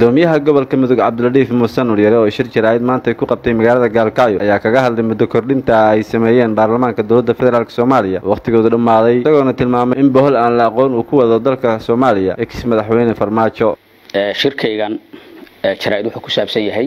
gudoomiyaha gobolka mudug cabdiladiif muuse nuryare oo shir jaraa'id maanta ku qabtay magaalada gaalkacyo ayaa kaga hadlay muddo kordhinta ay sameeyeen baarlamaanka dowladda federaalk soomaaliya wakhtigoodu dhammaaday isagoona tilmaamay in bohol aan la aqoon uu ku wado dalka soomaaliya ex madaxweyne farmaajo shirkaygan jaraa'id wuxuu ku saabsan yahay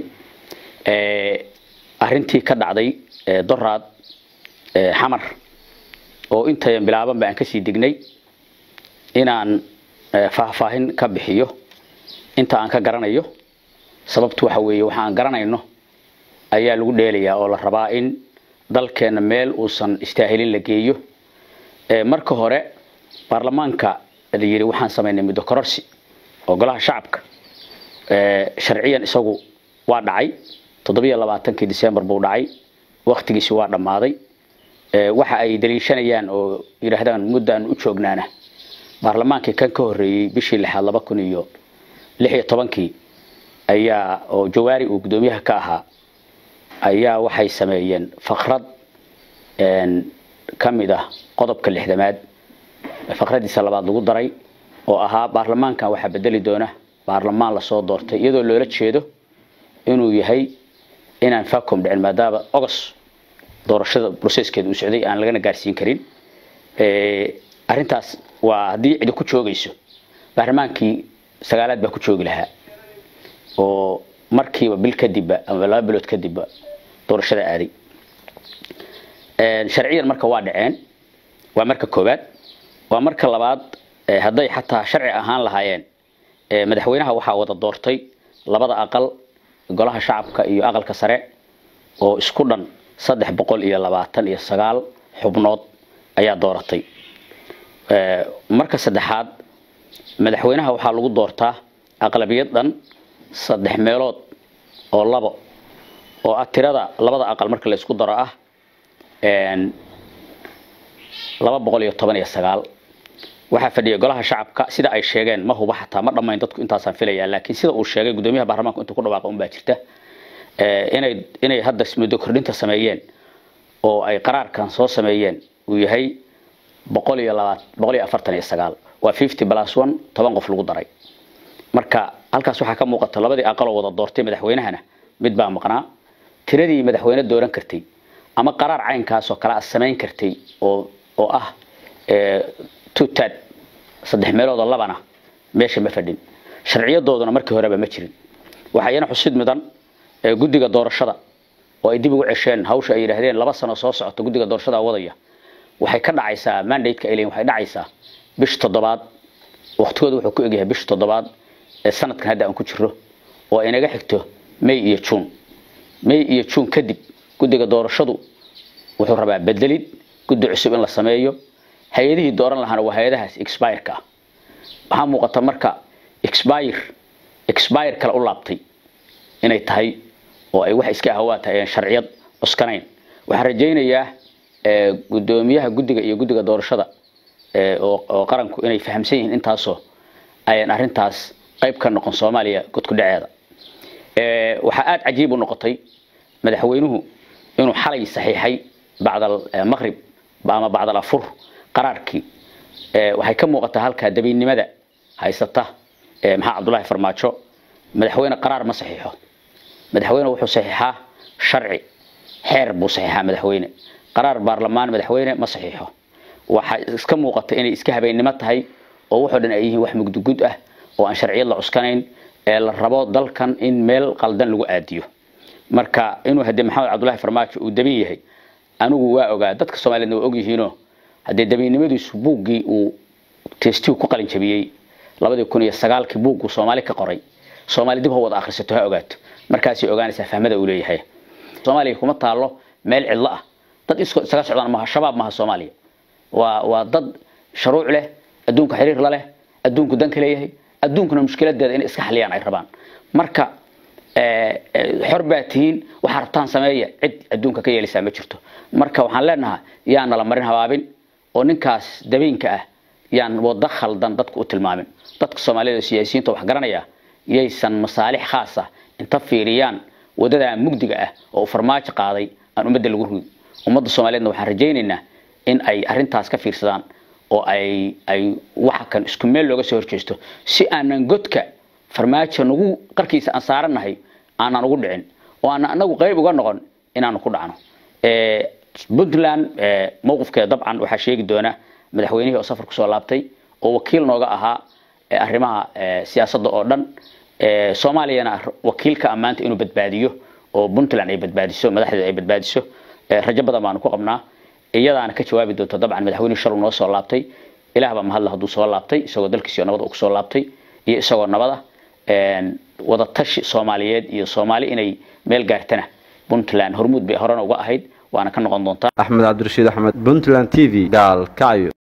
arintii ka dhacday doraad xamar oo intayan bilaaban ba aan kasii degnay inaan faahfaahin ka bixiyo inta aan ka garanayo sababtu waxa weeye waxa aan garanayno ayaa lagu dheelayaa oo la rabaa in dalkeena meel uusan istaahilin la geeyo marka hore baarlamaanka la yidhi waxaan samaynay muddo kororsi oo golaha shacabka sharciyan isagu waa dhacay toddobiyo labaatankii december buu dhacay waktigiisi waa dhammaaday waxa ay daliishanayaan oo yidhaahdaan muddaan u joognaana baarlamaankii kan ka horreeyey bishii lixaad laba kun iyo lix iyo tobankii ayaa oo jawaari uu guddoomiyaha ka ahaa ayaa waxay sameeyeen fakrad ka mid ah qodobka lixdamaad fakradiisa labaad lagu daray oo ahaa baarlamaankan waxaa bedeli doona baarlamaan lasoo doortay iyadoo loola jeedo inuu yahay inaan facom dhicin maadaama ogos doorashada broceskeeda uu socday aan lagana gaarsiin karin arintaas waa haddii cidi ku joogayso baarlamaankii sagaalaad baa ku joogi lahaa oo markiiba bil kadibba ama laba bilood kadibba doorashada aaday sharciyan marka waa dhaceen waa marka koowaad waa marka labaad hadday xataa sharci ahaan lahaayeen madaxweynaha waxaa wada doortay labada aqal golaha shacabka iyo aqalka sare oo isku dhan saddex boqol iyo labaatan iyo sagaal xubnood ayaa dooratay marka saddexaad madaxweynaha waxaa lagu doortaa aqlabiyad dhan saddex meelood oo labo oo ah tirada labada aqal marka la isku daro ah laba boqol iyo toban iyo sagaal waxaa fadhiya golaha shacabka sida ay sheegeen ma huba xataa ma dhammayn dadku intaasaan filaya laakiin sida uu sheegay guddoomiyaha baarlamaanku intuu ku dhawaaqa unbaa jirta inay inay hadda muddo kordhinta sameeyeen oo ay qaraarkan soo sameeyeen uu yahay boqol iyo labaat boqol iyo afartan iyo sagaal waa fifty plus one toban qof lagu daray marka halkaas waxaa ka muuqata labadii aqaloo wada doortay madaxweynahana mid baa maqnaa tiradii madaxweyne dooran kartay ama qaraar caynkaasoo kale a samayn kartay oo oo ah tutad saddex meelood oo labana meesha ma fadhin sharciyadooduna markii horeba ma jirin waxaa iyana xusid mudan guddiga doorashada oo ay dib ugu cesheen hawsha ay yidhaahdeen laba sano soo socota guddiga doorashada wadaya waxay ka dhacaysaa mandate-ka ay leeyihin waxay dhacaysaa bish toddobaad waqtigooda wuxuu ku egyahay bish toddobaad ee sanadkan hadda aan ku jiro oo ay naga xigto may iyo june may iyo june kadib guddiga doorashadu wuxuu rabaa bedelid guddi cusub in la sameeyo hay-adihii dooran lahaana waa hay-adahaas expireka ah waxaa muuqata marka expire expire kale u laabtay inay tahay oo ay wax iska ahwaa tahay aan sharciyad cuskanayn waxaan rajaynayaa guddoomiyaha guddiga iyo guddiga doorashada oo qaranku inay fahamsan yihiin intaasoo ayan arintaas qayb ka noqon soomaaliya godku dhaceeda waxaa aada cajiib u noqotay madaxweynuhu inuu xalay saxiixay bacdal maqrib ama bacdal afur qaraarkii waxay ka muuqataa halkaa dabiinnimada haysata maxaa cabdullaahi farmaajo madaxweyne qaraar ma saxiixo madaxweyne wuxuu saxiixaa sharci xeer buu saxiixaa madaxweyne qaraar baarlamaan madaxweyne ma saxiixo waxaa iska muuqata inay iska habeennimo tahay oo wuxuu dhan ay yihiin wax mugdugud ah oo aan sharciyad la cuskanayn ee la rabo dalkan in meel qaldan lagu aadiyo marka inuu haddee maxamed cabdullaahi farmaajo uu dabin yahay anigu waa ogaa dadka soomaaliyedna waa ogyihiinoo haddee dabiinnimadiisu buuggii uu testigu ku qalin jabiyey labadii kun iyo sagaalkii buugguu soomaali ka qoray soomaali dib ha wada akhrisato ha ogaato markaasay ogaanaysaa fahmada uu leeyahay soomaaliya kuma taalo meel cidlo ah dad isaga socdaan maaha shabaab maaha soomaaliya waa waa dad sharuuc leh adduunka xiriir la leh adduunku danka leeyahay adduunkuna mushkiladeeda inay iska xaliyaan ay rabaan marka xor baa tihiin waxaa rabtaan sameeya cid adduunka ka yeelaysaa ma jirto marka waxaan leenahaa yaan nala marin habaabin oo ninkaas dabiinka ah yaan wada khaldan dadku u tilmaamin dadka soomaaliyada siyaasiyiinta wax garanaya yaysan masaalix khaas ah inta fiiriyaan wadadaa mugdiga ah oo uu farmaajo qaaday aan ummadda lagu rugi ummadda soomaaliyeedna waxaan rajaynaynaa in ay arintaas ka fiirsadaan oo ay ay waxa kan isku meel looga soo horjeesto si aanan godka farmaajo nagu qarkiisa aan saarannahay aanan ugu dhicin oo aanan anagu qayb uga noqon inaanu ku dhacno puntland mowqifkeeda dabcan waxaa sheegi doona madaxweynihii oo safar kusoo laabtay oo wakiil nooga ahaa arrimaha siyaasadda oo dhan soomaaliyana wakiilka ammaanta inuu badbaadiyo oo puntland ay badbaadiso madaxdeeda ay badbaadiso rajo badan baanu ku qabnaa iyadaana ka jawaabi doonta dabcan madaxweynihii shaluu noo soo laabtay ilaah baa mahadla hadduu soo laabtay isagoo dalkiisiyo nabad uu kusoo laabtay iyo isagoo nabada wadatashi soomaaliyeed iyo soomaali inay meel gaartana puntland hormuud bay horena uga ahayd waana ka noqon doontaa axmed cabdirashiid axmed puntland t v gaal kacyo